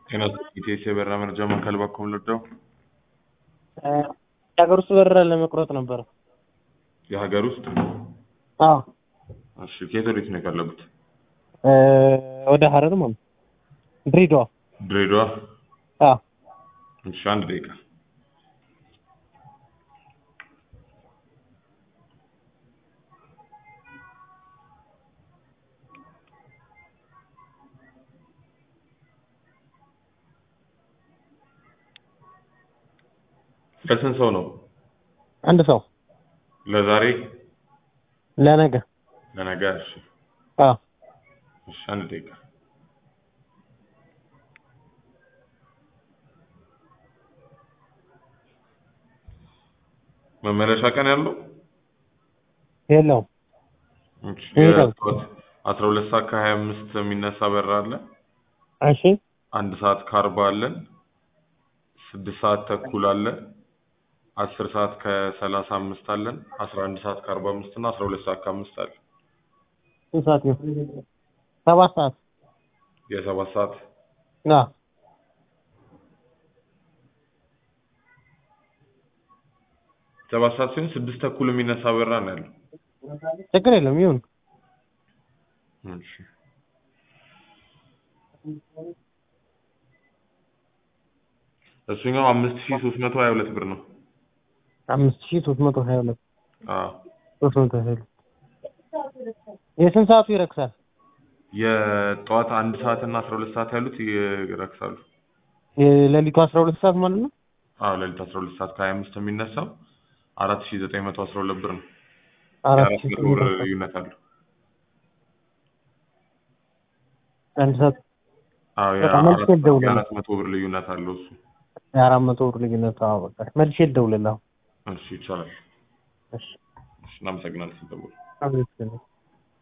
ጤና ኢቴስ የበረራ መረጃ ማዕከል በኩል ልደው የሀገር ውስጥ በረራ ለመቁረጥ ነበር። የሀገር ውስጥ አዎ እሺ፣ ከየት ወዴት ነው የፈለጉት? ወደ ሀረር ማለት ድሬዳዋ። ድሬዳዋ። አዎ እሺ፣ አንድ ደቂቃ ለስንት ሰው ነው? አንድ ሰው ለዛሬ ለነገ። ለነገ? እሺ አዎ እሺ፣ አንድ ደቂቃ መመለሻ ቀን ያለው የለውም። እሺ፣ ይሄዳል። የጠዋት አስራ ሁለት ሰዓት ከሀያ አምስት የሚነሳ በረራ አለ። እሺ አንድ ሰዓት ከአርባ አለን። ስድስት ሰዓት ተኩል አለ። አስር ሰዓት ከሰላሳ አምስት አለን። አስራ አንድ ሰዓት ከአርባ አምስት እና አስራ ሁለት ሰዓት ከአምስት አለ። ስንት ሰዓት ነው? ሰባት ሰዓት። የሰባት ሰዓት አዎ ሰባት ሰዓት ሲሆን ስድስት ተኩል የሚነሳ በረራ ነው ያለው። ችግር የለም ይሁን። እሺ እሱኛው አምስት ሺህ ሶስት መቶ ሀያ ሁለት ብር ነው። አምስት ሺህ ሶስት መቶ ሀያ ሁለት አዎ ሶስት መቶ ሀያ ሁለት የስንት ሰዓቱ ይረክሳል? የጠዋት አንድ ሰዓት እና አስራ ሁለት ሰዓት ያሉት ይረክሳሉ። የሌሊቱ አስራ ሁለት ሰዓት ማለት ነው። አዎ ሌሊት አስራ ሁለት ሰዓት ከሀያ አምስት የሚነሳው አራት ሺህ ዘጠኝ መቶ አስራ ሁለት ብር ነው። አራት የአራት ሺህ መቶ ብር ልዩነት አለው። አንድ ሰዓት አዎ በቃ መልሼ የአራት ልደውልልህ። የአራት መቶ ብር ልዩነት አለው እሱ። የአራት መቶ ብር ልዩነት። አዎ በቃ መልሼ ልደውልልህ። አሁን እሺ ይቻላል። እሺ እሺ እናመሰግናለን። ሲደውል አብሬት